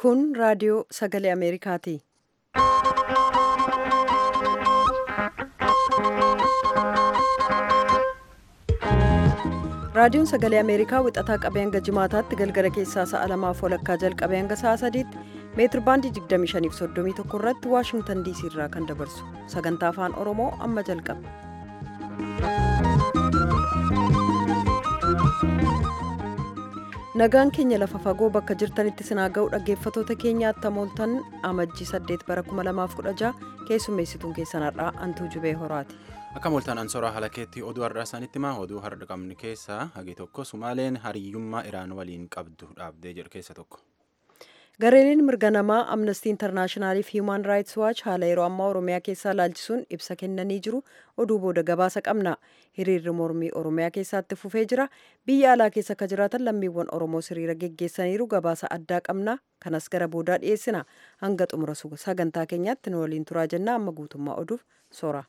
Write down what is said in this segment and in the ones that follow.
Kun raadiyoo sagalee Ameerikaati. Raadiyoon sagalee Ameerikaa wixataa qabee hanga jimaataatti galgala keessaa sa'a lamaaf walakkaa jalqabee hanga sa'a sadiitti meetir baandii 2531 irratti Waashingtan DC irraa kan dabarsu sagantaa afaan Oromoo amma jalqaba. Nagaan keenya lafa fagoo bakka jirtanitti sinaa ga'u dhaggeeffatoota keenyaatti mooltan amajjii 8 bara 2016 keessummeessituun keessan har'aa Antuu Jubee Horaati. Akka mooltaan ansooraa haala keetti oduu har'aa isaanitti himaa oduu har'a qabnu keessaa hagi tokko Sumaaleen hariyyummaa Iraan waliin qabdu dhaabdee jedhu keessa tokko. Gareeliin mirga namaa Amnestii Intarnaashinaaliif Hiiman Raayits Waaч haala yeroo ammaa Oromiyaa keessaa laalchisuun ibsa kennanii jiru oduu booda gabaasa qabna. Hiriirri mormii Oromiyaa keessatti fufee jira. Biyya alaa keessa akka jiraatan lammiiwwan Oromoo hiriira geggeessaniiru gabaasa addaa qabna. Kanas gara boodaa dhiyeessina. Hanga xumura sagantaa keenyaatti nu waliin turaa jenna amma guutummaa oduuf soora.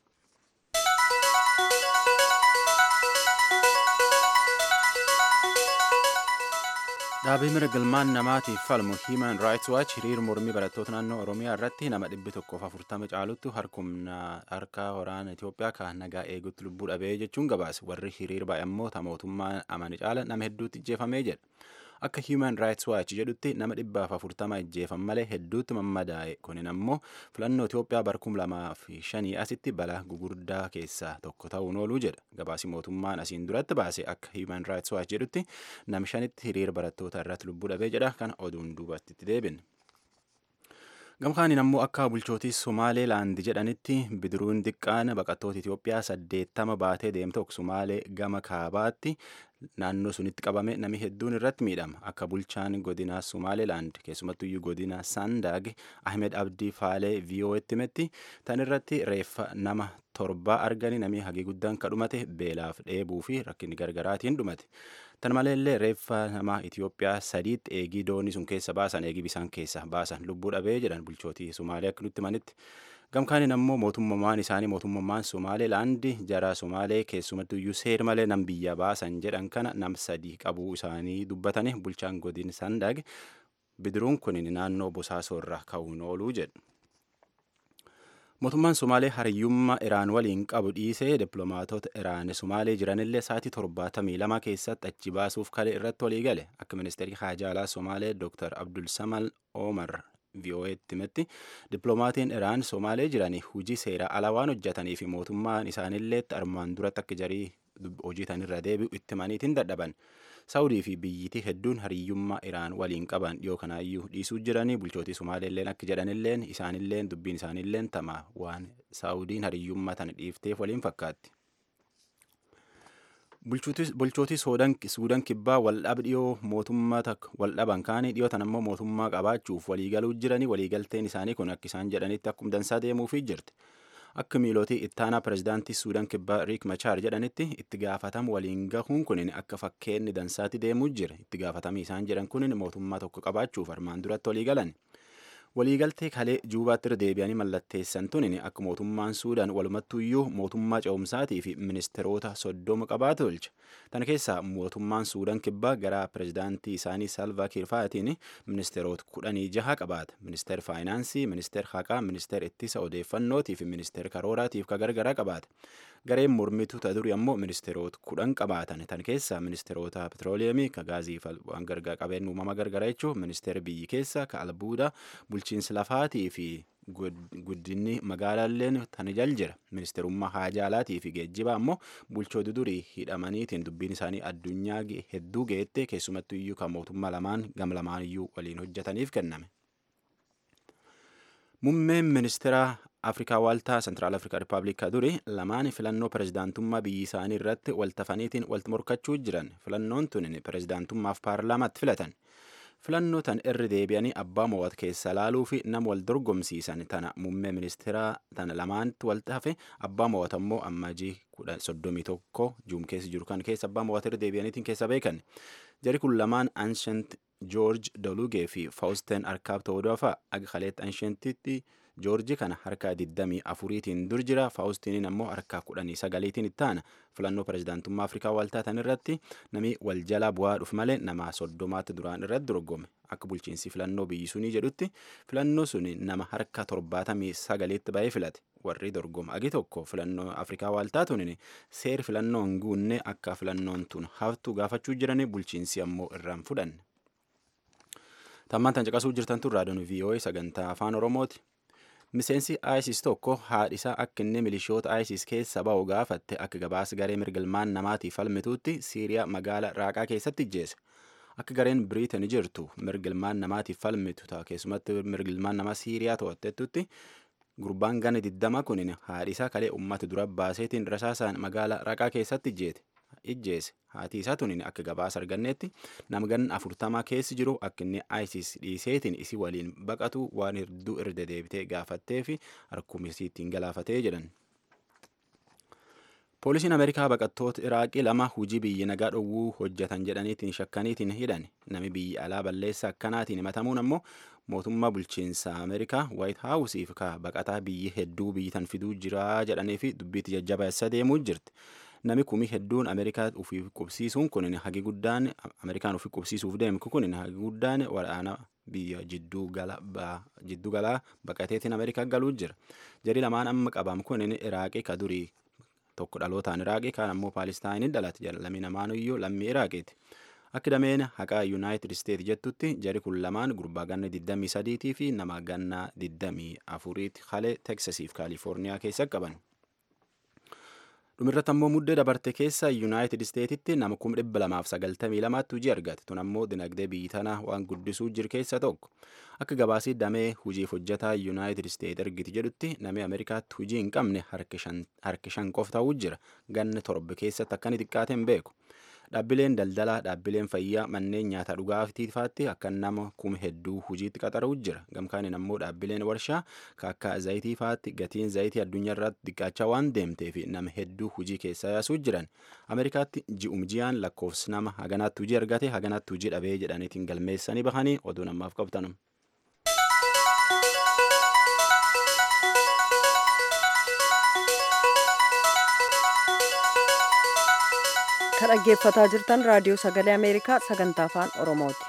Dhaabii mirga ilmaan namaatiif falmu Human Rights Watch hiriir mormii barattoota naannoo Oromiyaa irratti nama dhibbi tokkoof afurtama caaluttu harka waraana Itoophiyaa kan nagaa eegutti lubbuu dhabee jechuun gabaase warri hiriir baay'ee immoo mootummaa amani caala nama hedduutti ijjeefamee jedha. Akka Human Rights Watch jedhutti nama dhibbaaf afurtama ijjeefan malee hedduutti mammadaa'e kunin ammoo filannoo Itoophiyaa bara kuma lamaa fi shanii asitti balaa gugurdaa keessaa tokko ta'uun ooluu jedha. Gabaasi mootummaan asiin duratti baase akka Human Rights Watch jedhutti nam shanitti hiriir barattoota irratti lubbuu dhabee jedha kana oduun duubatti itti deebin. Gamkaaniin ammoo akka bulchootii Somaaleelaand jedhanitti bidiruun xiqqaan baqattoota Itoophiyaa saddeettama baatee deemte Somaalee gama kaabaatti naannoo sunitti qabame nami hedduun irratti miidhama. Akka bulchaan godina Somaaleelaand keessumattuyyuu godina Sandaag Ahmed Abdii Faalee VOA'tti himetti tan irratti reeffa nama torba arganii namni hagii guddaan kadhumate beelaaf dheebuu fi rakkinni gargaraatiin dhumate. Tan maleellee reeffa nama Itoophiyaa sadiitti eegii doonii sun keessa baasan eegii bisaan keessa baasan lubbuu dhabee jedhan bulchootii Somaalee akka nutti himanitti. Gamkaaniin ammoo mootummaan isaanii mootummaan Somaaleelaandi jara Somaalee keessumattuu iyyuu seer malee nam biyya baasan jedhan kana nam sadii qabuu isaanii dubbatanii bulchaan godin Sandaag bidiruun kun naannoo Bosaasoo irraa ka'uun ooluu jedhu. Mootummaan Somaalee hariyyummaa Iraan waliin qabu dhiisee dippiloomaatota Iraan Somaalee jiranillee sa'aatii torbaatamii lama keessatti achi baasuuf kale irratti walii gale akka ministeerri haajaalaa Somaalee Dr. Abdul Samal Omar VOA'tti himetti dippiloomaatiin Iraan Somaalee jiranii hujii seera ala waan hojjetanii fi mootummaan isaanillee armaan duratti akka jarii hojii tanirra deebi'u itti maniitiin dadhaban. Saawudii fi biyyitii hedduun hariyyummaa Iraan waliin qaban dhiyoo kanaayyuu dhiisuu jiranii bulchootii Somaaleelleen akka jedhanilleen isaanilleen dubbiin isaanilleen tama waan Saawudiin hariyyummaa tana dhiifteef waliin fakkaatti. Bulchootii Suudaan kibbaa waldhab dhiyoo mootummaa takka waldhaban kaanii dhiyoo tan ammoo mootummaa qabaachuuf waliigaluu jiranii waliigalteen isaanii kun akka isaan jedhanitti akkuma dansaa deemuufii jirti. Akka miilootii ittaanaa pirezidaantii Suudaan kibbaa Riik Machaar jedhanitti itti gaafatamu waliin gahuun kunin akka fakkeenni dansaatti deemuu jira. Itti gaafatamii isaan jedhan kunin mootummaa tokko qabaachuuf armaan duratti walii galan. Waliigaltee kalee juubaatti irra deebi'anii mallatteessan tunin akka mootummaan Suudaan walumattuyyuu mootummaa ce'umsaatii fi ministeerota soddoma qabaatu tolcha. Tana keessaa mootummaan Suudaan kibbaa gara pirezidaantii isaanii Salva Kiir fa'aatiin ministeerota kudhanii jaha qabaata. Ministeer faayinaansii, ministeer haqaa, ministeer ittisa odeeffannootii fi ministeer karooraatiif ka gargaraa qabaata. Gareen mormituu ta durii ammoo ministeerota kudhan qabaatan. Tan keessaa ministeerota petrooleemii, ka gaazii waan gargaa qabeen uumama gargaraa jechuun ministeera biyyi keessa, ka albuuda, bulchiinsa lafaatii fi guddinni magaalaalleen tan jal jira. Ministeerummaa haajaalaatii fi geejjiba ammoo bulchoota durii hidhamaniitiin dubbiin isaanii addunyaa hedduu geette keessumattuu iyyuu kan mootummaa lamaan gam lamaan iyyuu waliin hojjetaniif kenname. Muummeen ministeera Afrikaa Waaltaa Sentiraal Afrikaa Rippaabilikaa duri lamaan filannoo pirezidaantummaa biyyi isaanii irratti waltafaniitiin walitti morkachuu jiran filannoon tun pirezidaantummaaf paarlaamaatti filatan. Filannoo tan irri deebi'anii abbaa mo'at keessa laaluu fi nama wal dorgomsiisan tana muummee ministeeraa tana lamaanitti wal hafe abbaa mo'at ammoo ammajii kudha soddomii tokko juum keessa jiru kan keessa abbaa mo'at irra deebi'aniitiin keessa beekan. Jari kun lamaan Anshent George Dolugee fi Fausten Arkaab ta'uu doofa aga kaleetti Anshentitti joorji kana harka 24tiin dur jira faawustiniin ammoo harka 19tiin ittaana filannoo pirezidaantummaa afrikaa waaltaatan irratti nami wal jala bu'aa dhuf malee nama soddomaatti duraan irratti dorgome akka bulchiinsi filannoo biyyi sunii jedhutti filannoo suni nama harka 79tti ba'ee filate warri dorgoma agi tokko filannoo afrikaa waaltaa tunin seer filannoo hin guunne akka filannoon tun haftu gaafachuu jirani bulchiinsi ammoo irraan fudhanne. tammaan tan caqasuu jirtan tun raadiyoon VOA sagantaa afaan oromooti. miseensi isis tokko haadhisaa akka inni milishoota isis keessa ba'u gaafatte akka gabaasa garee mirgilmaan namaatiif falmituutti siiriyaa magaala raaqaa keessatti ijjeese. akka gareen biriitan jirtu mirgilmaan namaatiif falmitu keessumatti mirgilmaan namaa siiriyaa to'attettutti gurbaan gana diddama kunin haadhisaa kalee ummata dura baaseetiin rasaasaan magaala raqaa keessatti ijjeete ijjeese haati isaa tunin akka gabaasa arganneetti nama ganna afurtamaa keessi jiru akka inni isis dhiiseetiin isi waliin baqatu waan hedduu irra deebitee gaafattee fi harkumisi ittiin galaafatee jedhan. poolisiin ameerikaa baqattoota iraaqii lama hujii biyyi nagaa dhowwuu hojjetan jedhaniitiin shakkaniitiin hidhan nami biyyi alaa balleessa akkanaatiin himatamuun ammoo mootummaa bulchiinsa ameerikaa waayit haawusiif ka baqataa biyyi hedduu biyyitan fiduu jiraa jedhanii fi dubbiitti jajjabeessa deemuu jirti. nami kumii hedduun ameerikaa ufiif qubsiisuun kun hagi guddaan ameerikaan ufiif qubsiisuuf deemu kun hagi guddaan waraana biyya jidduu galaa baqateetiin ameerikaa galuu jira jari lamaan amma qabam kun iraaqii ka durii tokko dhalootaan iraaqii kaan ammoo paalistaayiniin dhalate lammii namaanuyyuu lammii iraaqiiti akka dameen haqaa yuunaayitid isteet jettutti jari kun lamaan gurbaa ganna 23 fi nama ganna 24 halee teksasiif kaalifoorniyaa keessa qaban. dhumirratti ammoo muddee dabarte keessa yuunaayitid isteetitti nama kuma dhibba lamaaf sagaltamii lamaatti hujii argate tun ammoo dinagdee biyyi tanaa waan guddisuu jiru keessa tokko akka gabaasii damee hujiif hojjetaa yuunaayitid isteet ergiti jedhutti namni ameerikaatti hujii hin qabne harki shan qof ta'uu jira ganna torba keessatti akkani xiqqaate hin beeku dhaabbileen daldalaa dhaabbileen fayyaa manneen nyaata dhugaatiifaatti akka nama kuma hedduu hujiitti qaxaruu jira gamkaaniin ammoo dhaabbileen warshaa ka akka zayitiifaatti gatiin zayitii addunyaa irratti xiqqaachaa waan deemteef nama hedduu hujii keessa yaasuu jiran ameerikaatti ji'um ji'aan lakkoofsi nama haganaatti hujii argate haganaatti hujii dhabee jedhaniitiin galmeessanii bahanii oduu namaaf qabtanum. kan dhaggeeffataa jirtan raadiyoo sagalee ameerikaa sagantaa afaan oromooti.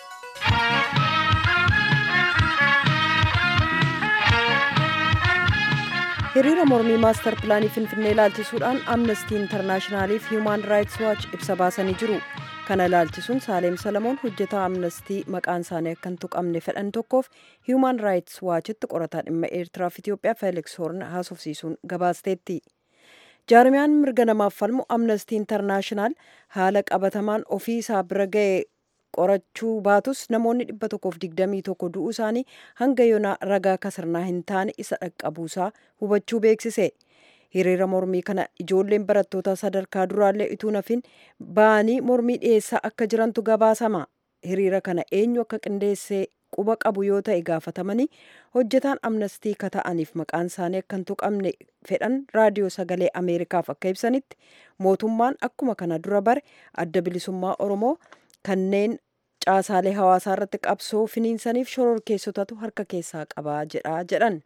hiriira mormii maastar pilaanii finfinnee ilaalchisuudhaan amnestii intarnaashinaaliif hiimaan raayits waachi ibsa baasanii jiru kana ilaalchisuun saaleem salamoon hojjetaa amnestii maqaan isaanii akka hin tuqamne fedhan tokkoof hiimaan raayits waachitti qorataa dhimma eertiraaf itiyoophiyaa feeliks hoorn haasofsiisuun gabaasteetti. jaarmiyaan mirga namaaf falmu amnestii intarnaashinaal haala qabatamaan ofii isaa bira ga'e qorachuu baatus namoonni dhibba tokkoof digdamii tokko du'uu isaanii hanga yoonaa ragaa kasirnaa hin taane isa dhaqqabuusaa hubachuu beeksise. hiriira mormii kana ijoolleen barattoota sadarkaa duraallee utuu nafin ba'anii mormii dhiyeessaa akka jirantu gabaasama. hiriira kana eenyu akka qindeessee quba qabu yoo ta'e gaafatamanii hojjetaan amnestii ka ta'aniif maqaan isaanii akka hin tuqamne fedhan raadiyoo sagalee ameerikaaf akka ibsanitti mootummaan akkuma kana dura bare adda bilisummaa oromoo kanneen caasaalee hawaasaa irratti qabsoo finiinsaniif shororkeessotatu harka keessaa qabaa jedha jedhan.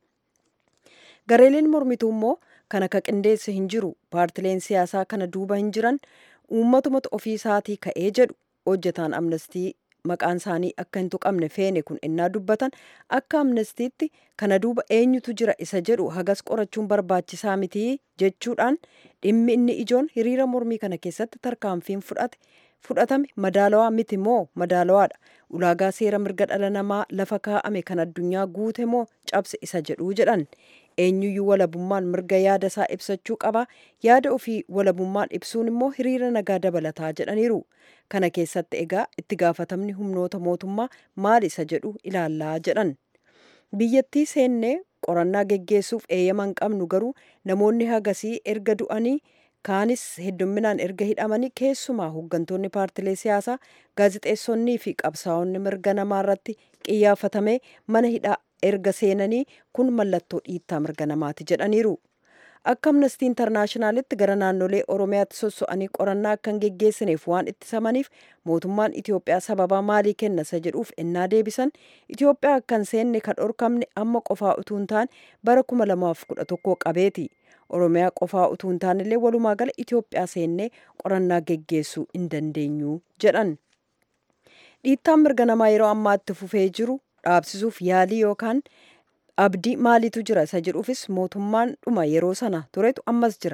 gareeleen mormituu immoo kan akka qindeesse hin jiru paartileen siyaasaa kana duuba hin jiran uummatumatu ofii isaatii ka'ee jedhu hojjetaan amnestii maqaan isaanii akka hin tuqamne feene kun innaa dubbatan akka amnestiitti kana duuba eenyutu jira isa jedhu hagas qorachuun barbaachisaa mitii jechuudhaan dhimmi inni ijoon hiriira mormii kana keessatti tarkaanfiin fudhate fudhatame madaalawaa miti moo madaalawaadha ulaagaa seera mirga dhala namaa lafa kaa'ame kan addunyaa guute moo cabse isa jedhuu jedhan eenyuyyuu walabummaan mirga yaada isaa ibsachuu qaba yaada ofii walabummaan ibsuun immoo hiriira nagaa dabalataa jedhaniiru kana keessatti egaa itti gaafatamni humnoota mootummaa maal isa jedhu ilaallaa jedhan biyyattii seennee qorannaa geggeessuuf eeyyama hin qabnu garuu namoonni hagasii erga du'anii kaanis heddumminaan erga hidhamanii keessumaa hooggantoonni paartilee siyaasaa gaazixeessonnii fi qabsaa'onni mirga namaa irratti qiyyaafatamee mana hidhaa erga seenanii kun mallattoo dhiittaa mirga namaati jedhaniiru. akka amnestii intarnaashinaalitti gara naannolee oromiyaatti sosso'anii qorannaa akka hin geggeessineef waan ittisamaniif mootummaan itiyoophiyaa sababaa maalii kenna isa jedhuuf ennaa deebisan itiyoophiyaa akka hin seenne kan dhorkamne amma qofaa utuu hin taane bara 2011 qabeeti oromiyaa qofaa utuu hin taanellee walumaa gala itiyoophiyaa seennee qorannaa geggeessuu hin dandeenyu jedhan dhiittaan mirga namaa yeroo ammaatti fufee jiru dhaabsisuuf yaalii yookaan abdii maaliitu jira isa jedhuufis mootummaan dhuma yeroo sana turetu ammas jira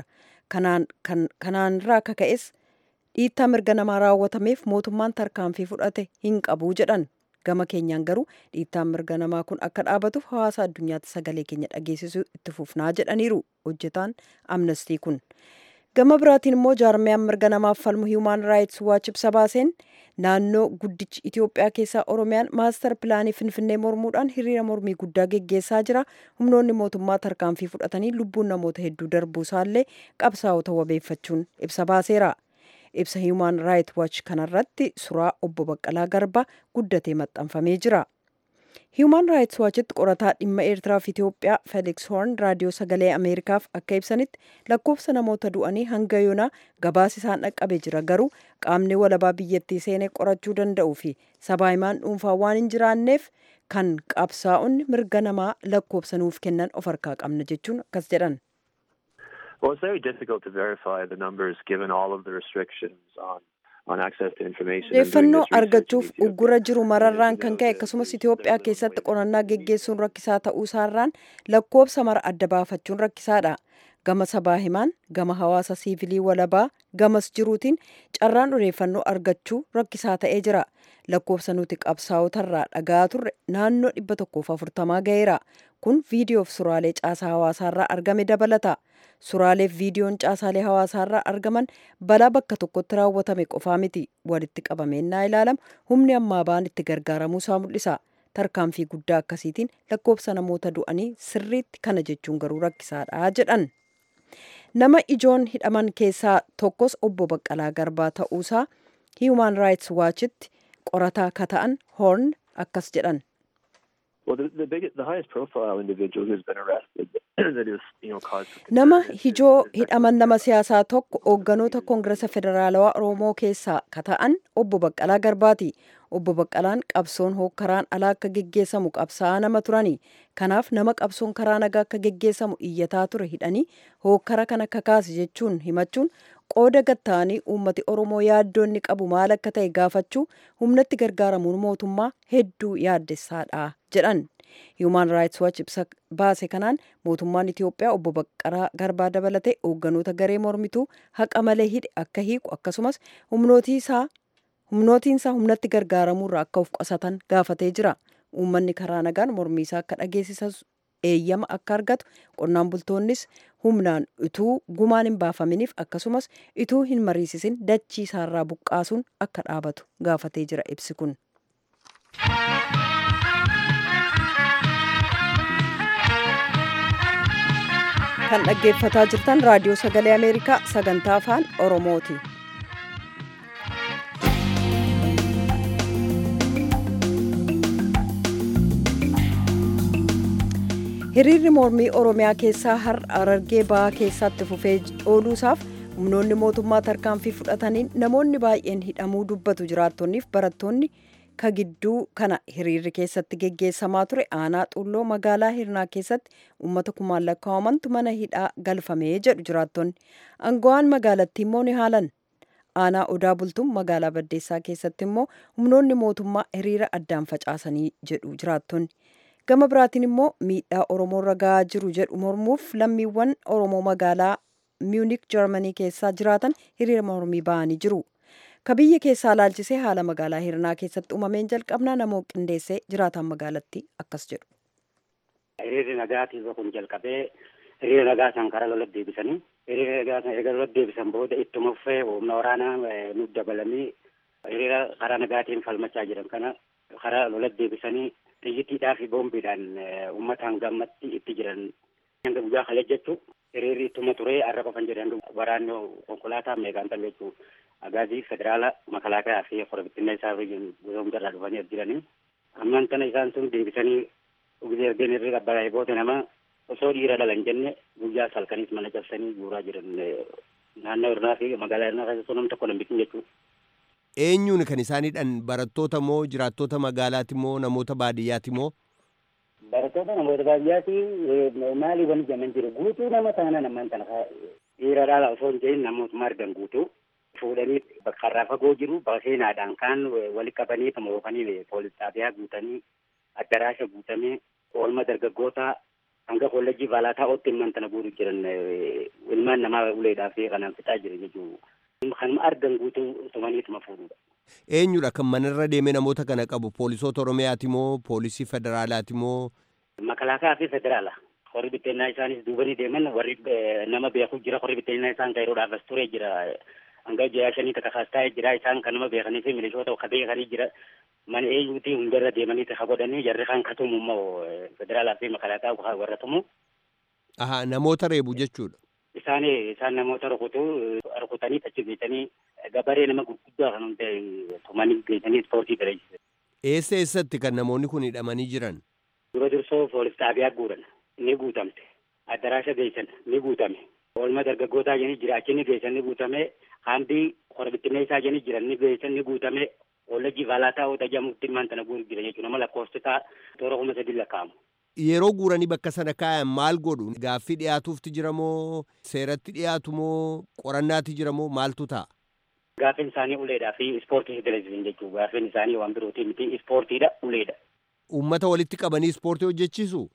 kanaanirraa akka ka'es dhiittaa mirga namaa raawwatameef mootummaan tarkaanfii fudhate hin qabu jedhan gama keenyaan garuu dhiittaan mirga namaa kun akka dhaabatuuf hawaasa addunyaatti sagalee keenya dhageessisuu itti fufnaa jedhaniiru hojjetaan amnestii kun gama biraatiin immoo jaarmiyaan mirga namaaf falmu hiimaan raayits waach ibsa baaseen naannoo guddichi itiyoophiyaa keessaa oromiyaan maastar pilaanii finfinnee mormuudhaan hiriira mormii guddaa geggeessaa jira humnoonni mootummaa tarkaanfii fudhatanii lubbuun namoota hedduu darbuu isaallee qabsaa'ota wabeeffachuun ibsa baaseera ibsa hiimaan raayit waach kanarratti suuraa obbo baqqalaa garba guddatee maxxanfamee jira hiimaan raayits waachitti qorataa dhimma eertiraa fi itiyoophiyaa feeliks hoorn raadiyoo sagalee ameerikaaf akka ibsanitti lakkoofsa namoota du'anii hanga yoonaa gabaasi isaan dhaqqabe jira garuu qaamni walabaa biyyattii seenee qorachuu danda'uu fi sabaa himaan dhuunfaa waan hin jiraanneef kan qabsaa'onni mirga namaa lakkoofsa nuuf kennan of harkaa qabna jechuun akkas jedhan. Well, it's very difficult to verify the numbers given all of the restrictions on odeeffannoo argachuuf uggura jiru mararraan kan ka'e akkasumas itiyoophiyaa keessatti qorannaa geggeessuun rakkisaa ta'uu isaarraan lakkoofsa mara adda baafachuun rakkisaadha gama sabaa himaan gama hawaasa siivilii walabaa gamas jiruutiin carraan odeeffannoo argachuu rakkisaa ta'ee jira lakkoofsa nuti qabsaa'otarraa dhagaa turre naannoo dhibba tokkoof afurtamaa ga'eera kun viidiyoof suraalee caasaa hawaasaarraa argame dabalata Suuraaleef viidiyoon caasaalee hawaasaarraa argaman balaa bakka tokkotti raawwatame qofaa miti walitti qabameennaa ilaalamu humni ammaa ba'an itti gargaaramuu isaa mul'isa. Tarkaanfii guddaa akkasiitiin lakkoofsa namoota du'anii sirriitti kana jechuun garuu rakkisaadha jedhan. Nama ijoon hidhaman keessaa tokkos obbo Baqqalaa Garbaa ta'uusaa Human Rights Watchitti qorataa ka ta'an Horn akkas jedhan. Well, the, the, biggest, the highest profile individual who's been arrested that is, you know, cause for Nama concern hijoo is- hidhaman nama siyaasaa tokko hoogganoota Koongiresa Federaalawaa Oromoo keessaa ka ta'an obbo Baqqalaa Garbaati. Obbo Baqqalaan qabsoon hookkaraan alaa akka geggeessamu qabsaa'aa nama turani. Kanaaf nama qabsoon karaa nagaa akka geggeessamu iyyataa ture hidhanii hookkara kana kakaase jechuun himachuun qooda gatta'anii uummati Oromoo yaaddoonni qabu maal akka ta'e gaafachuu humnatti gargaaramuun mootummaa hedduu yaaddessaadha jedhan. Human Rights Watch ibsa baase kanaan mootummaan Itiyoophiyaa obbo Baqqalaa Garbaa dabalatee hoogganoota garee mormituu haqa malee hidhe akka hiiku akkasumas humnootii isaa humnootiin isaa humnatti gargaaramuurraa akka of qusatan gaafatee jira. Uummanni karaa nagaan mormii isaa akka dhageessisas eeyyama akka argatu qonnaan bultoonnis humnaan utuu gumaan hin baafaminiif akkasumas utuu hin mariisisin dachii isaarraa buqqaasuun akka dhaabatu gaafatee jira ibsi kun. kan dhaggeeffataa jirtan raadiyoo sagalee ameerikaa sagantaa afaan oromooti. hiriirri mormii oromiyaa keessaa har'a Harargee ba'aa keessatti fufee ooluusaaf humnoonni mootummaa tarkaanfii fudhataniin namoonni baay'een hidhamuu dubbatu jiraattonniif barattoonni ka gidduu kana hiriirri keessatti geggeessamaa ture aanaa xulloo magaalaa hirnaa keessatti uummata kumaan lakkaa'amantu mana hidhaa galfamee jedhu jiraattonni aangawaan magaalattii immoo ni haalan aanaa odaa bultuun magaalaa baddeessaa keessatti immoo humnoonni mootummaa hiriira addaan facaasanii jedhu jiraattonni gama biraatiin immoo miidhaa oromoo irra gahaa jiru jedhu mormuuf lammiiwwan oromoo magaalaa miunik jarmanii keessaa jiraatan hiriira mormii ba'anii jiru. ka biyya keessaa laalchisee haala magaalaa hirnaa keessatti uumameen jalqabnaa namoo qindeessee jiraataan magaalattii akkas jedhu. hiriirri nagaatiif kun jalqabee hiriira nagaa san karaa lola deebisanii hiriira nagaa san erga lola deebisan booda ittuma fufee humna waraanaa eh, nuuf dabalanii hiriira karaa nagaatiin falmachaa jiran kana karaa lola deebisanii xiyyiitiidhaa fi boombiidhaan eh, uummataan gammatti itti jiran hanga guyyaa kale jechu hiriirri ittuma turee har'a qofan jedhan waraanni konkolaataa meeqaan tal jechuu agaazii federaala makalaakaa fi korobittinna isaa gosoom jarraa dhufanii as jiranii ammaan tana isaan sun deebisanii ugizee ergeen irri qabbalaa'ee booda nama osoo dhiira dhalan jenne guyyaa salkaniis mana cabsanii guuraa jiran naannoo irraa fi magaalaa irraa keessatti nam tokko nambisin jechuudha. Eenyuun kan isaaniidhaan barattoota moo jiraattota magaalaati moo namoota baadiyyaati moo? Barattoota namoota baadiyyaati maalii wani jaman jiru guutuu nama taana namaan tana dhiira dhala osoo hin jedhin namootuma argan guutuu fuudhanii bakka irraa fagoo jiru seenaadhaan kaan walitti qabanii moofanii poolis xaabiyaa guutanii addaraasha guutamee oolma dargaggoota hanga kollejjii balaataa otti ilmaan tana guuru jiran ilmaan namaa uleedhaa fi kanaan fixaa jiran jechuudha. Kanuma argan guutuu tumaniituma fuudhudha. Eenyudha kan manarra deemee namoota kana qabu poolisoota Oromiyaati moo poolisii federaalaati moo? Makalaakaa fi federaala. Horri bitteennaa isaanis duubanii deeman warri nama beeku jira horri bitteennaa isaan kairoodhaaf as turee jira. Hanga jayaa shanii takka kaastaa'ee jira isaan kan nama beekanii fi milishoota ka beekanii jira. Mana eenyuuti hundarra deemanii takka godhanii jarri kan katumu immoo federaalaa fi makalaakaa warra tumu. Aha namoota reebu jechuudha. Isaan isaan namoota rukutu rukutanii achi geessanii gabaree nama gurguddaa kan hundee tumanii geessanii ispoortii dalachisan. Eessa eessatti kan namoonni kun hidhamanii jiran? Dura dursoo poolis xaabiyaa guuran ni guutamte. Addaraasha geessan ni guutame. Oolma dargaggootaa jeni jira achi ni geessan ni guutame. Hambii korbittinee isaa jeni jiran ni geessan ni guutame. Kollejjii balaataa oota jedhamutti ilmaan tana guuru jira jechuudha. Nama lakkoofsisaa toora kuma sadi lakkaa'amu. Yeroo guuranii bakka sana kaayan maal godhu? Gaaffii dhiyaatuufti jira moo seeratti dhiyaatu moo qorannaati jira moo maaltu ta'a? Gaaffiin isaanii uleedhaa fi ispoortii dalachisan jechuudha. Gaaffiin isaanii waan birootii miti ispoortiidha uleedha. Uummata walitti qabanii ispoortii hojjechiisu?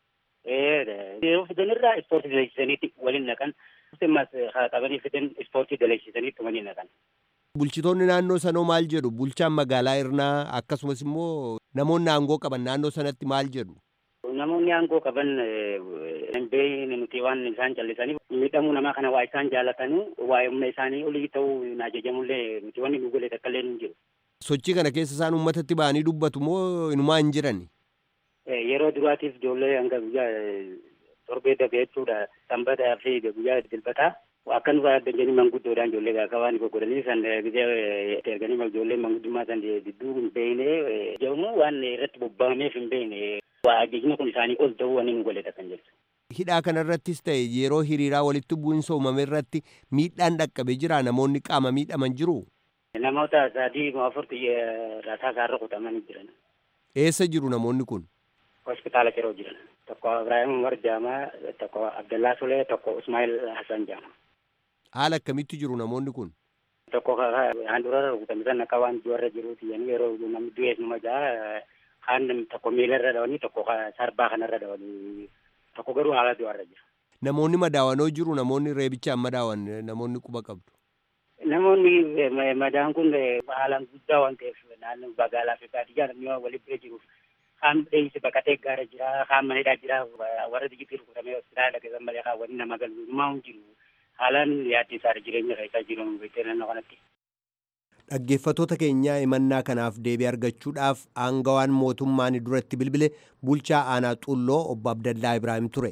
Yeroo fidanirraa ispoortii dalachiisaniitti waliin naqan. Haa qabanii fidan ispoortii dalachiisaniitti waliin naqan. Bulchitoonni naannoo sanoo maal jedhu? Bulchaan magaalaa Irnaa akkasumas immoo namoonni aangoo qaban naannoo sanatti maal jedhu? Namoonni aangoo qaban hin beekne nuti waan isaan callisaniif miidhamuu namaa kana waa isaan jaalatanii waa'ee humna isaanii olii ta'uu hin ajajamullee nuti wanni nu golee takka illee hin jiru. Sochii kana keessa isaan uummatatti ba'anii dubbatu moo inumaa hin jirani? Yeroo duraatiif ijoollee hanga guyyaa torbee dabe jechuudha sanbataa fi guyyaa dilbataa akka nu addanyanii manguddoodhaan ijoollee gaafa waan goggodhanii san gizee erganii ijoollee manguddummaa san didduu hin beekne jedhamu waan irratti bobba'ameef hin beekne ajajni kun isaanii ol ta'uu waan hin goleedha kan jedhu. Hidhaa kanarrattis ta'e yeroo hiriiraa walitti bu'iinsa uumame irratti miidhaan dhaqqabee jira namoonni qaama miidhaman jiru. Namoota sadii afurti rasaa isaarra kutamanii jiran. Eessa jiru namoonni kun? Hospitaala yeroo jiran. Tokko Ibrahim Umar Jaamaa, tokko Abdallaa Sulee, tokko Ismail Hassan Jaamaa. Haala akkamitti jiru namoonni kun? Tokko handhuura rukutame san akka waan du'arra jiruuti yeroo namni du'ees numa jaa kaan tokko miilarra dhawanii tokko sarbaa kanarra dhawanii tokko garuu haala du'arra jira. Namoonni madaawanoo jiru namoonni reebichaan madaawan namoonni quba qabdu. Namoonni madaan kun haalaan guddaa waan ta'eef naannoo magaalaa fi baadiyyaa namni walitti bira jiruuf kaan dheeyse baqatee gaara jira kaan manedhaa jira warra digitii rukutamee hospitaala keessan malee kaan waliin nama galu numaa hin jiru haalaan yaaddi isaa jireenya isaa jiru beektee naannoo kanatti. Dhaggeeffattoota keenyaa himannaa kanaaf deebii argachuudhaaf aangawaan mootummaan duratti bilbile bulchaa aanaa xulloo obbo Abdallaa Ibraahim ture.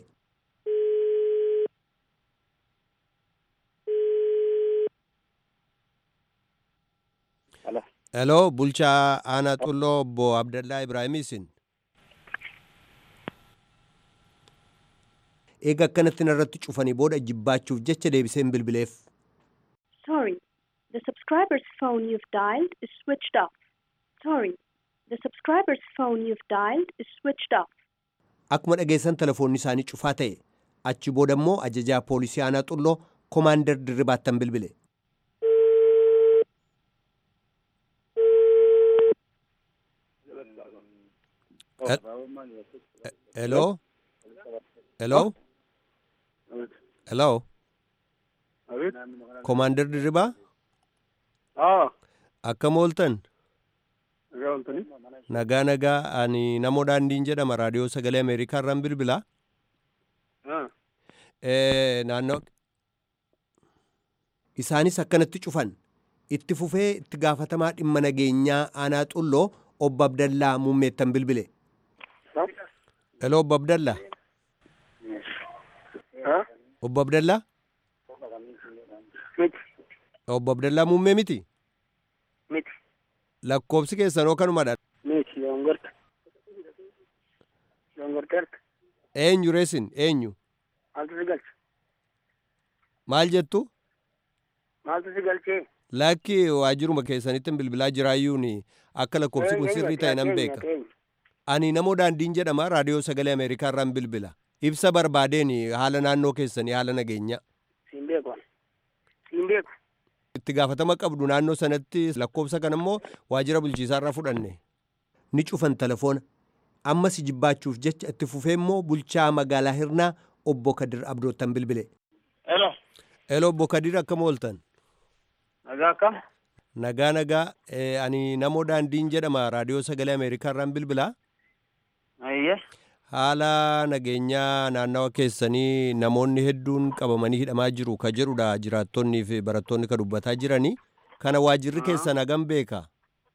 Heloo bulchaa aanaa xulloo obbo Abdallaa Ibraahim isin. Eega akkanatti narratti cufanii booda jibbaachuuf jecha deebiseen bilbileef. Sorry, the subscriber's phone you've dialed is switched off. Sorry, the subscriber's phone you've dialed is switched off. Akkuma dhageessan telefoonni isaanii cufaa ta'e achi booda immoo ajajaa poolisii aanaa xulloo komaander dirribaattan bilbile. Hello? Hello? Hello? Komaander dirribaa? Akkam ooltan? Nagaa nagaa ani namoo daandiin jedhama raadiyoo sagalee Ameerikaa irraan bilbilaa. Naannoo isaanis akkanatti cufan itti fufee itti gaafatamaa dhimma nageenyaa aanaa xulloo obbo Abdallaa muummeettan bilbile. Hello obbo Abdallaa. Obbo Abdallaa. Obbo Abdallaa muummee miti. Miti. Lakkoobsi keessanoo kanumadha. Miti yongorta. Yongorta. eenyu reesin eenyu Maaltu si galche? maal jettu Maaltu si galchee? lakki waajjiruma keessanitti bilbilaa jiraayyuun akka lakkoofsi kun sirrii ta'e nan beeka ani namoo daandiin jedhama raadiyoo sagalee ameerikaa irraan bilbila ibsa barbaadeen haala naannoo keessanii haala nageenyaa Siin beeku. Siin beeku. itti gaafatama qabdu naannoo sanatti lakkoofsa kan immoo waajjira bulchiisaa irraa fudhanne ni cufan telefoona ammas jibaachuuf jecha itti fufee immoo bulchaa magaalaa hirnaa obbo Kadir Abdoottan bilbile. Hello. Elo obbo Kadir akkam ooltan? Nagaa akkam? Nagaa nagaa eh, ani namoo daandiin jedhama raadiyoo sagalee ameerikaa irraan bilbilaa. Ayyee. Haala nageenyaa naannawa keessanii namoonni hedduun qabamanii hidhamaa jiru ka jedhudha jiraattonnii fi barattoonni ka dubbataa jiranii. Kana waajjirri keessan hagam beeka?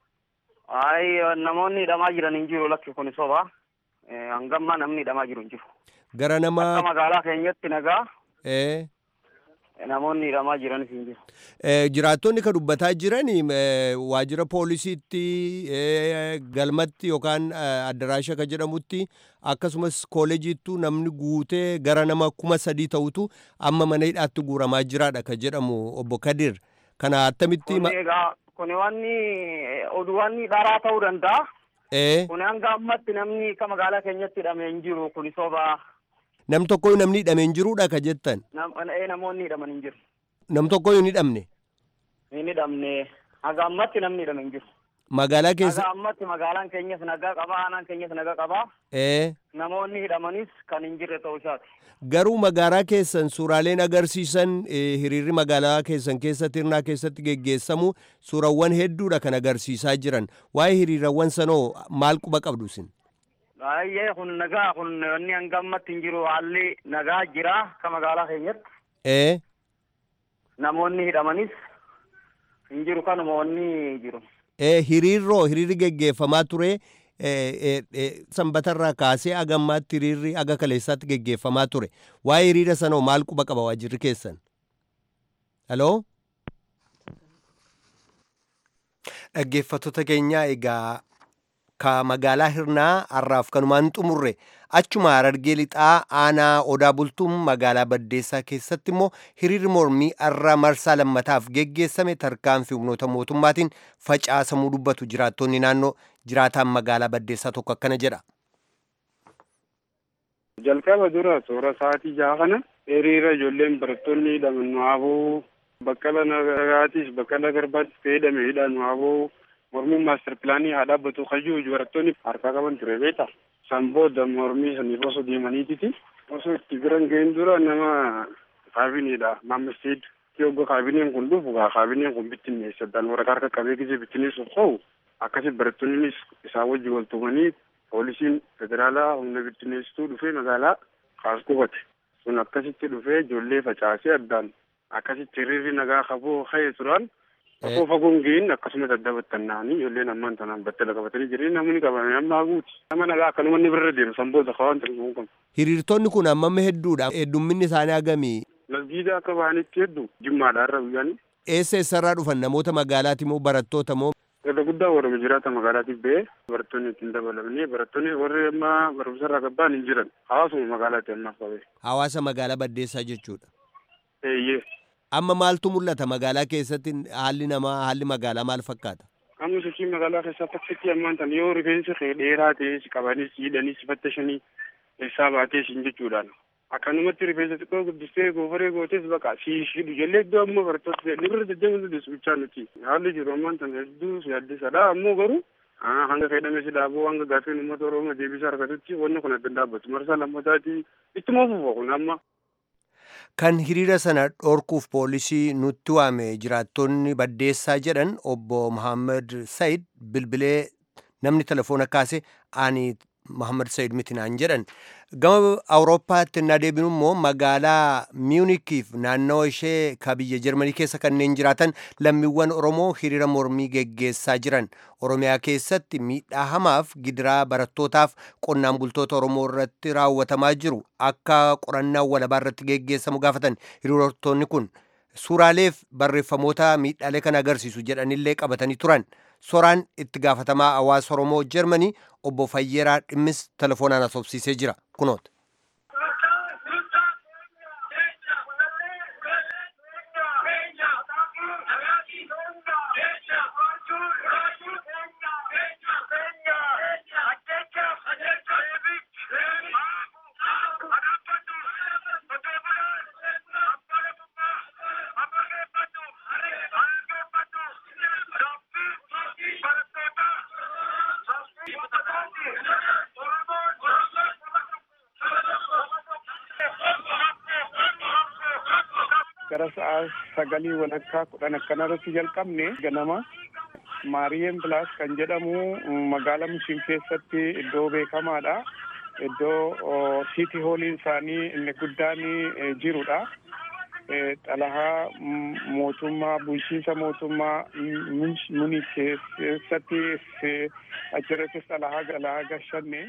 Ayi namoonni hidhamaa jiran hin jiru lakki kun soba. Hangamma namni hidhamaa jiru hin jiru. Gara Akka nama magaalaa keenyatti nagaa eh, namoonni hidhamaa jiranis hin jiru. eh, jiraattonni ka dubbataa jiranii eh, waajjira poolisiitti eh, galmatti yookaan eh, addaraasha ka jedhamutti akkasumas kooleejiittu namni guutee gara nama kuma sadii ta'utu amma mana hidhaatti guuramaa jiraadha ka jedhamu obbo Kadir. Kana attamitti Kun ma- egaa kun wanni oduuwwanni dharaa ta'uu danda'a. eh, Kun hanga ammatti namni akka magaalaa keenyatti hidhame hin jiru kun soba. nam tokkoyyuu namni hidhame hin jiruudha ka jettan. Nam- eh, Namoonni hidhaman hin jiru. Nam tokkoyyuu hin hidhamne. Hin hidhamne. Hanga ammatti namni hidhame hin jiru. Magaalaa keessa Hanga ammatti magaalaan keenyas nagaa qaba, aanaan keenyas nagaa qaba. eh, Namoonni hidhamanis kan hin jirre ta'uu isaati. garuu magaalaa keessan suuraaleen agarsiisan eh, hiriirri magaalaa keessan keessatti hirnaa keessatti geggeessamu suurawwan hedduudha kan agarsiisaa jiran. Waa'ee hiriirawwan sanoo maal quba qabdu isin? Baay'ee kun nagaa kun wanni hanga ammatti hin jiru haalli nagaa jira akka magaalaa keenyatti. Eh, Namoonni hidhamanis hin jiru kanuma wanni jiru. eh, hiriirroo hiriirri geggeeffamaa ture eh, eh, eh, sanbatarraa kaasee agammaatti hiriirri aga kaleessaatti geggeeffamaa ture. Waa'ee hiriira sanoo maal quba qaba waajjirri keessan? Haloo? Dhaggeeffattoota keenyaa egaa ka magaalaa hirnaa har'aaf kanumaan xumurre achuma harargee lixaa aanaa odaa bultuun magaalaa baddeessaa keessatti immoo hiriirri mormii har'a marsaa lammataaf geggeessame tarkaanfii humnoota mootummaatiin facaasamuu dubbatu jiraattonni naannoo jiraataan magaalaa baddeessaa tokko akkana jedha. jalqaba dura toora sa'aatii jaha kana hiriira ijoolleen barattoonni hidhaman nu haaboo baqqala nagaatis baqqala garbaatis ta'ee hidhame hidha nu haaboo mormiin maaster pilaanii haa dhaabbatu kayyuu barattoonni harkaa qaban ture beeta san booda mormii saniif osoo deemaniititi osoo itti biran ga'in dura nama kaabineedha maammisteed yogga kaabineen kun dhufu gaa kaabineen kun bittinneessadhaan waraqaa harka qabee gisee bittinneessuuf ka'u akkasi barattoonnis isaa wajji wal tumanii poolisiin federaalaa humna bittinneessituu dhufee magaalaa kaas qubate sun akkasitti dhufee ijoollee facaasee addaan akkasitti hiriirri nagaa qaboo ka'ee turan Osoo fagoon gahin akkasumas adda battanna'anii ijoolleen ammaan tanaan battala qabatanii jiran namni qabame ammaa guuti. Nama nagaa akka namoonni birra deemu san booda kawaan ta'uu qabu. Hiriirtonni kun hammam hedduudha. Heddumminni isaanii hagamii. Masgiida akka bahanitti hedduu jimmaadha irra guyyaan. Eessa eessarraa dhufan namoota magaalaati moo barattoota moo? Irra guddaa warra jiraata magaalaatiif ba'ee barattoonni ittiin dabalamanii barattoonni warri amma barumsarraa gabbaan hin jiran hawaasuma magaalaatti ammaaf qabee. Hawaasa magaalaa baddeessaa jechuudha. Eeyyee. Amma maaltu mul'ata magaalaa keessatti haalli namaa haalli magaalaa maal fakkaata? Amma sochii magaalaa keessaa fakkiitti ammaan tan yoo rifeensi kee dheeraa ta'e si qabanii si hidhanii si fattashanii eessaa baatee siin jechuudhaan. Akkanumatti rifeensa xiqqoo guddistee goofaree gootes baqa si hidhu jallee iddoo amma barattoota ni bira jajjabeessu deessu bichaa nuti. Haalli jiru ammaan tan hedduu si addisadha ammoo garuu hanga fayyadame si dhaabuu hanga gaafiin uummata oromoo deebisa argatutti wanni kun adda dhaabbatu marsaa lammataati ittuma fufa kun amma. Kan hiriira sana dhorkuuf poolisii nutti waame jiraattonni baddeessaa jedhan obbo Muhammad Said bilbilee namni telefoona kaase ani Muhammad Said miti naan jedhan. Gama Awurooppaatti innaa deebinu immoo magaalaa Miunikiif naannawa ishee ka biyya Jarmanii keessa kanneen jiraatan lammiiwwan Oromoo hiriira mormii geggeessaa jiran. Oromiyaa keessatti miidhaa hamaaf gidiraa barattootaaf qonnaan bultoota Oromoo irratti raawwatamaa jiru akka qorannaan walabaa irratti geggeessamu gaafatan hiriirtonni kun suuraaleef barreeffamoota miidhaalee kan agarsiisu jedhanillee qabatanii turan. Soraan itti gaafatamaa hawaasa Oromoo Jarmanii obbo Fayyeeraa Dhimmis telefoonaan asoobsiisee jira. Kunoota. gara sa'a sagalii walakkaa kudhan akkanarratti jalqabne ganama maariyeen pilaas kan jedhamu magaalaa mushiin keessatti iddoo beekamaadha. Iddoo siiti hooliin isaanii inni guddaan jirudha. Xalahaa mootummaa bulchiinsa mootummaa muni keessatti achirrattis xalahaa galaa gashanne.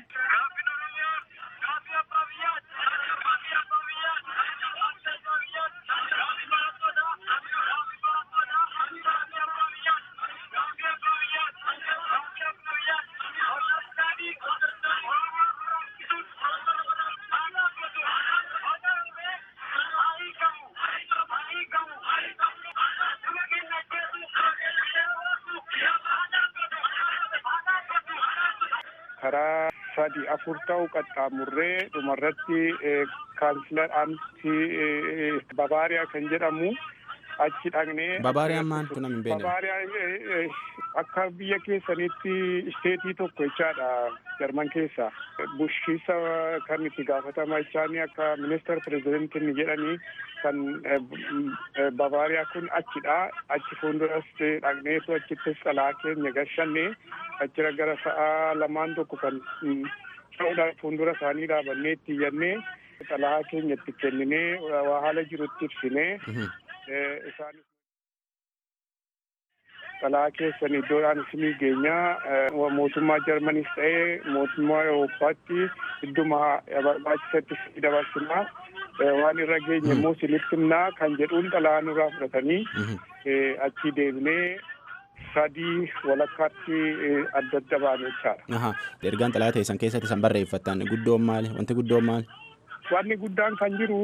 karaa sadi afur ta'u qaxxaamurree dhumarratti kaansilar aamtii babaariyaa kan jedhamu achi dhaqnee. Babaariyaan maal kun hin beekne. Babaariyaan akka biyya keessanitti isteetii tokko jechaadha jarman keessa. Bulchiinsa kan itti gaafatama jechaani akka ministeer pirezidentiin jedhanii kan babaariyaa kun achidha. Achi fuulduras dhaqneetu achittis xalaa keenya gashanne achira gara sa'a lamaan tokko kan ta'uudhaan fuuldura isaanii dhaabannee itti iyyannee xalaa keenya itti kenninee waa haala jirutti ibsinee isaan xalaa keessan iddoodhaan isinii geenyaa mootummaa jarmanis ta'ee mootummaa Awurooppaatti idduma barbaachisatti isinii dabarsinaa waan irra geenye immoo isinitti himnaa kan jedhuun xalaa nurraa fudhatanii achi deebinee sadii walakkaatti adda adda baane jechaadha. Ergaan xalaa teessan keessatti san barreeffattan guddoon maali? Wanti guddoon maali? Wanni guddaan kan jiru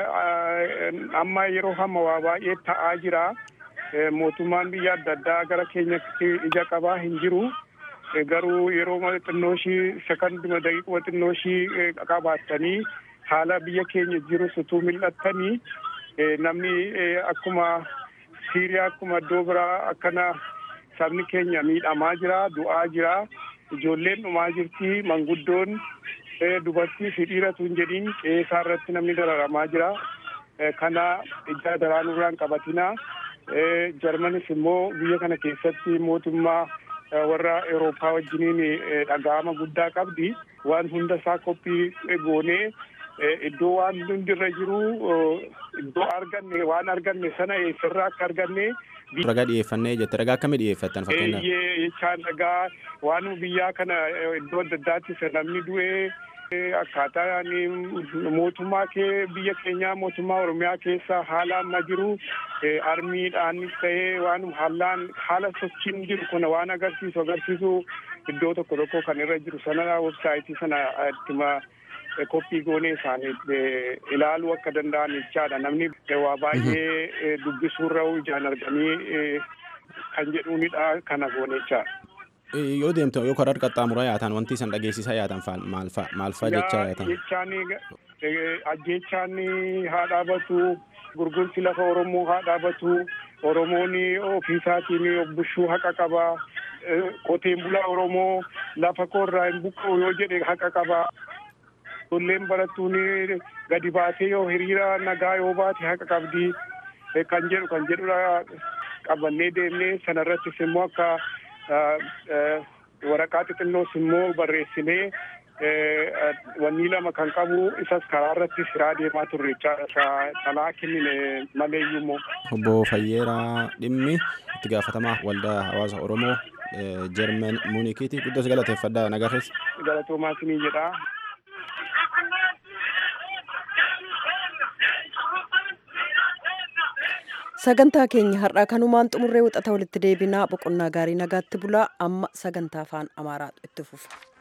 amma yeroo hamma waa baay'ee ta'aa jira. Mootummaan biyya adda addaa gara keenyatti ija qabaa hin jiru. Garuu yeroo xinnoo ishii sekanduma daqiiquma xinnoo ishii qabaattanii haala biyya keenya jiru utuu mil'attanii namni akkuma Siiriyaa akkuma iddoo biraa akkana sabni keenya miidhamaa jira du'aa jira ijoolleen dhumaa jirti manguddoon dubartii fi dhiiratu hin jedhin qeesaa irratti namni dararamaa jira kana ija daraanuurraan qabatina jarmanis immoo biyya kana keessatti mootummaa warra Awurooppaa wajjiniin dhaga'ama guddaa qabdi waan hunda isaa qophii goonee iddoo waan hundi irra jiru iddoo arganne waan arganne sana eessarraa akka arganne. Ragaa dhiyeeffannee jette ragaa akkamii dhiyeeffattan fakkeenyaaf? Jechaan ragaa waan biyyaa kana iddoo adda addaatti namni du'ee akkaataa mootummaa kee biyya keenyaa mootummaa Oromiyaa keessa haala amma jiru armiidhaanis ta'ee waan haalaan haala sochiin jiru kana waan agarsiisu agarsiisu iddoo tokko tokko kan irra jiru sana websaayitii sana ittima koppii goonee isaanii ilaaluu akka danda'an jechaadha namni waa baay'ee dubbisuurra ijaan arganii kan jedhuunidha kana goone jechaadha. Yoo deemtu yoo karaa qaxxaamuraa yaatan wanti isan dhageessisaa yaatan maal fa'aa jechaa yaatan? Jechaan ajjechaan haa dhaabatu gurgurti lafa Oromoo haa dhaabatu Oromoon ofiisaatiin bushuu haqa qaba. Qoteen bulaa Oromoo lafa koorraa hin buqqa'u yoo jedhe haqa qaba. Ijoolleen barattuun gadi baatee yoo hiriira nagaa yoo baate haqa qabdi kan jedhu kan jedhudha qabannee deemnee sanarrattis immoo akka waraqaa xixinnoos immoo barreessinee wanni lama kan qabu isas karaa irratti siraa deemaa turre jechaadha xalaa kennine maleeyyuu immoo. Obbo Fayyeeraa Dhimmi itti gaafatamaa waldaa hawaasa Oromoo Jarman Muunikiiti guddos galateeffadha nagarrees. Galatoomaa isinii jedhaa. sagantaa keenya har'aa kanumaan xumurree wixata walitti deebinaa boqonnaa gaarii nagaatti bulaa amma sagantaa afaan amaaraatu itti fufa.